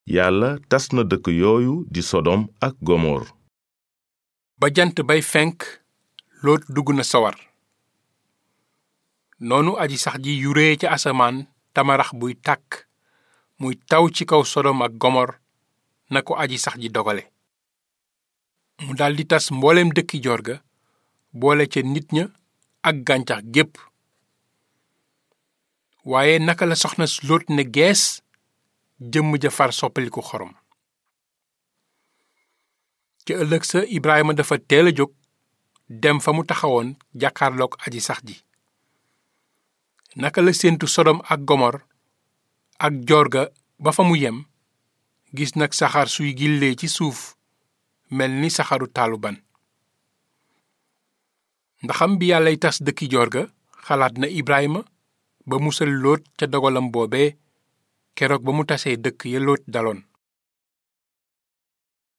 yàlla tas na dëkk yooyu di sodom ak gomor ba jant bay fenk loot dugg na sawar noonu aji sax ji yuree ca asamaan tamarax buy tàkk muy taw ci kaw sodom ak gomor na ko aji sax ji dogale mu daldi tas mbooleem dëkki joor ga boole ca nit ña ak gàncax gépp waaye naka la soxna Lóot ne gees jëmm ja far soppaliku xorom ca ëllëg sa Ibrahima dafa teel a jóg dem fa mu taxawoon jàkkaarlook aji sax ji naka la séentu sodom ak gomor ak joor ga ba fa mu yem gis nag saxaar suy gillee ci suuf mel ni saxaru taalu ban ndaxam bi yàllay tas dëkki joor ga xalaat na Ibrahima ba musal Lóot ca dogalam boobee keroog ba mu tasee dëkk ya Lóot daloon